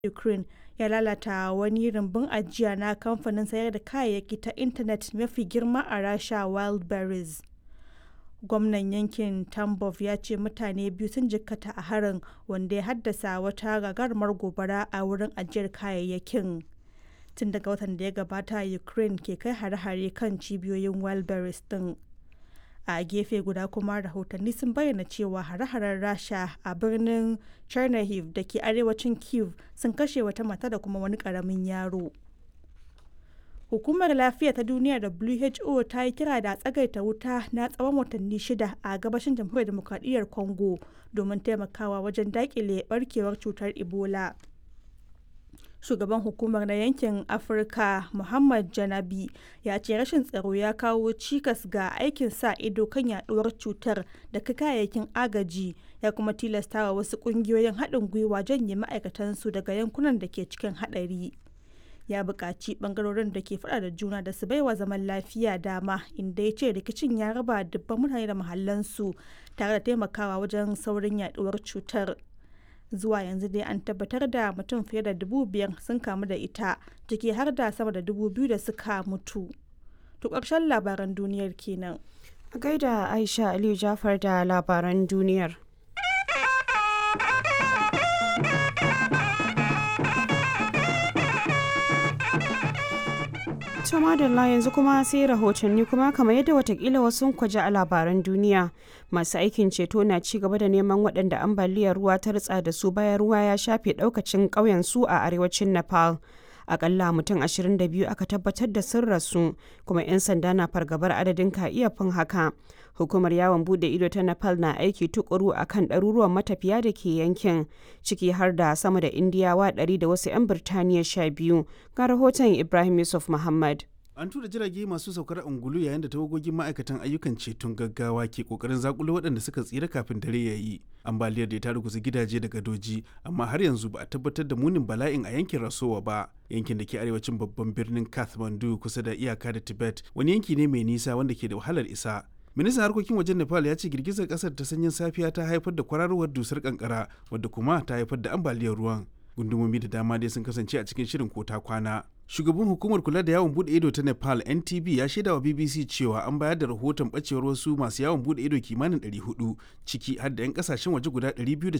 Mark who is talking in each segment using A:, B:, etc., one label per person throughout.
A: Ukraine ya lalata wani rumbun ajiya na kamfanin sayar da kayayyaki ta intanet mafi girma a Rasha Wildberries. Gwamnan yankin Tambov ya ce mutane biyu sun jikkata a harin, wanda ya haddasa wata gagarumar gobara a wurin ajiyar kayayyakin. Tun daga watan da ya gabata Ukraine ke kai hare-hare kan cibiyoyin Wildberries din. a gefe guda kuma rahotanni sun bayyana cewa hare-haren rasha a birnin chernihiv da ke arewacin kiev sun kashe wata mata da kuma wani karamin yaro hukumar lafiya ta duniya who ta yi kira da tsagaita wuta na tsawon watanni shida a gabashin jamhuriyar demokradiyyar congo domin taimakawa wajen dakile barkewar cutar ebola shugaban hukumar na yankin afirka muhammad janabi ya ce rashin tsaro ya kawo cikas ga aikin sa ido kan yaduwar cutar da kayayyakin agaji ya kuma tilastawa wasu kungiyoyin haɗin gwiwa janye ma'aikatansu daga yankunan da ke cikin haɗari ya buƙaci ɓangarorin da ke faɗa da juna da su baiwa zaman lafiya dama inda ya ce rikicin ya raba dubban mutane da mahallansu tare da taimakawa wajen saurin yaduwar cutar zuwa yanzu dai an tabbatar da mutum fiye da dubu biyar sun kamu da ita ciki har da sama da dubu biyu da suka mutu to ƙarshen labaran duniyar kenan
B: a gaida aisha aliyu jafar da labaran duniyar to madalla yanzu kuma sai rahotanni kuma kamar yadda watakila wasu kwaji a labaran duniya masu aikin ceto na ci gaba da neman waɗanda ambaliyar ruwa ta ritsa da su bayan ruwa ya shafe ɗaukacin ƙauyen su a arewacin nepal akalla mutum 22 aka tabbatar da sun rasu kuma 'yan sanda na fargabar adadin ka iya fin haka hukumar yawon bude ido ta nepal na aiki tukuru a kan ɗaruruwan matafiya da ke yankin ciki har da sama da indiyawa 100 da wasu 'yan birtaniya 12 ga rahoton ibrahim yusuf muhammad
C: an tura jirage masu saukar angulu yayin da tawagogin ma'aikatan ayyukan ceton gaggawa ke kokarin zakulo waɗanda suka tsira kafin dare ya yi ambaliyar da ta ruguza gidaje da gadoji amma har yanzu ba a tabbatar da munin bala'in a yankin rasowa ba yankin da ke arewacin babban birnin kathmandu kusa da iyaka da tibet wani yanki ne mai nisa wanda ke da wahalar isa ministan harkokin wajen nepal ya ce girgizar kasar ta sanyin safiya ta haifar da kwararowar dusar kankara wadda kuma ta haifar da ambaliyar ruwan gundumomi da dama dai sun kasance a cikin shirin kota kwana shugaban hukumar kula da yawon bude ido ta nepal ntb ya shaida wa bbc cewa an bayar da rahoton bacewar wasu masu yawon bude ido kimanin 400 ciki har da 'yan kasashen waje guda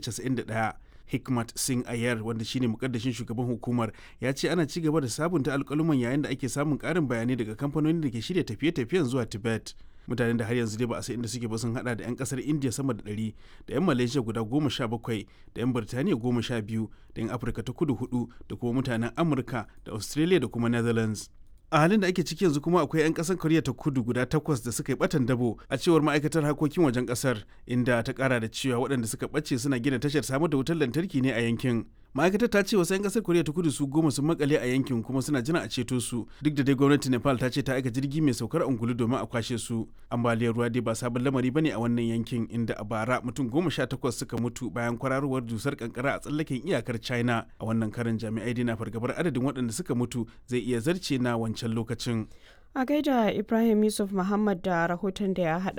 C: 291 hikmat singh ayar wanda shine mukaddashin shugaban hukumar ya ce ana ci gaba da sabunta alkaluman yayin da ake samun karin bayanai daga kamfanonin da ke shirya tafiye-tafiyen zuwa tibet mutanen da har yanzu dai ba a san inda suke ba sun hada da 'yan kasar india sama da 100 da 'yan malaysia guda goma sha bakwai da 'yan birtaniya goma sha biyu da 'yan afirka ta kudu hudu da kuma mutanen amurka da australia da kuma netherlands a halin da ake ciki yanzu kuma akwai 'yan kasar koriya ta kudu guda takwas da suka yi batan dabo a cewar ma'aikatar harkokin wajen kasar inda ta kara da cewa waɗanda suka ɓace suna gina tashar samar da wutar lantarki ne a yankin ma'aikatar ta ce wasu 'yan kasar koriya ta kudu su goma sun makale a yankin kuma suna jira a ceto su duk da dai gwamnati nepal ta ce ta aika jirgi mai saukar angulu domin a kwashe su ambaliyar ruwa dai ba sabon lamari bane a wannan yankin inda a bara mutum goma sha takwas suka mutu bayan kwararowar dusar kankara a tsallaken iyakar china a wannan karin jami'ai dai na fargabar adadin waɗanda suka mutu zai iya zarce na wancan lokacin
B: a gaida ibrahim yusuf muhammad da rahoton da ya haɗa